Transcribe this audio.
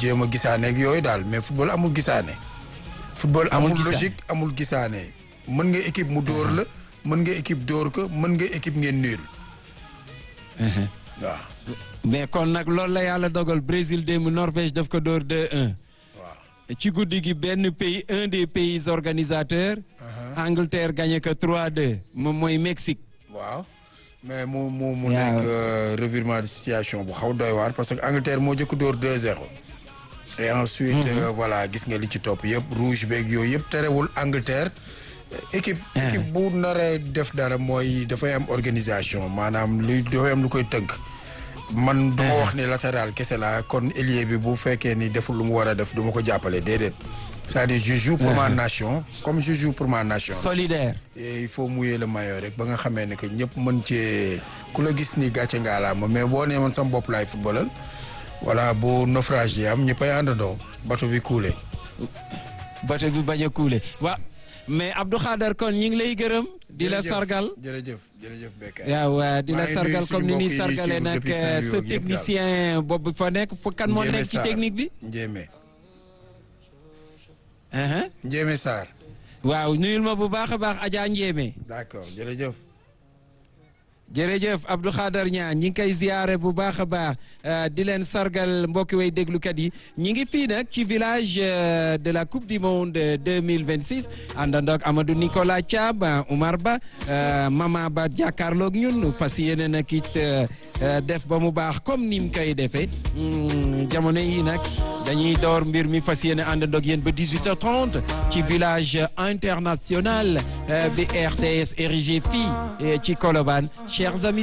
jéem a gisaane ak yooyu daal mais football amul gisaane. football Amul amul gisaane. logique amul gisaane mën nga équipe mu dóor la mën nga équipe dóor ko mën nga équipe ngeen nul waaw mais kon nag loolu la yàlla dogal Brésil démb Norvège daf ko dóor 2-1 waaw ci guddi gi benn pays un des pays organisateurs. Angleterre gagné ko 3-2 moom mooy Mexique. waaw mais mu mu mu Waaw. nekk euh, revirement de situation bu xaw doy waar parce que Angleterre moo jëkk dóor 2-0 et ensuite euh, voilà gis nga li ci topp yëpp rouge beeg yooyu yëpp terewul Angleterre euh, équipe équipe bu naree def dara mooy dafay am organisation maanaam luy dafay am lu koy tënk man du ma wax ni latéral kese la kon ailier bi bu fekkee ni deful lu mu war a def du ma ko jàppale déedéet c'est-à-dire je joue pour ma nation comme je joue pour ma nation solidaire. Et il faut mouiller le maillot rek ba nga xamee ne que ñëpp mën cee ku la gis ni gàcce ngaa laa ma mais boo nee man sama bopp laay footballal voilà bu naufrage yi am ñëppay àndandoo bateau bi coulé. bato bi bañ a kuule wa mais Abdou Khader kon ñi ngi lay gërëm. di la Jërëjëf, sargal. jërëjëf jërëjëf Bekkaay. waaw waaw di la maa ngi nuyu sargal suñu comme ni ñuy mbokk yi ñuy sargalee suivre nag depuis Saint-Louis sa yëpp daal. technicien boobu fa nekk fu kan moo Ndiémé nekk ci Sarr. technique bi. Ndiémé Uh-huh. Ndiémé Sarr. waaw nuyul ma bu baax a baax Adja Ndiémé. d'accord jërëjëf. jërëjëf Abdou Khader Niang ñi ngi koy ziare bu baax a baax euh, di leen sargal mbokki way déglukat yi ñi ngi fii nag ci village euh, de la coupe du monde 2026 àndandoog Amadou Nicolas Thiam euh, Oumar Ba euh, Mama Ba jàkkaarloog ñun fas yéene nag it euh, euh, def ba mu baax comme ni mu koy defee Hmm, jamono yi nag dañuy door mbir mi fas yéene àndandoog yéen ba 18h30 ci village international euh, bi RTS érigé fii euh, ci Colobane chers amis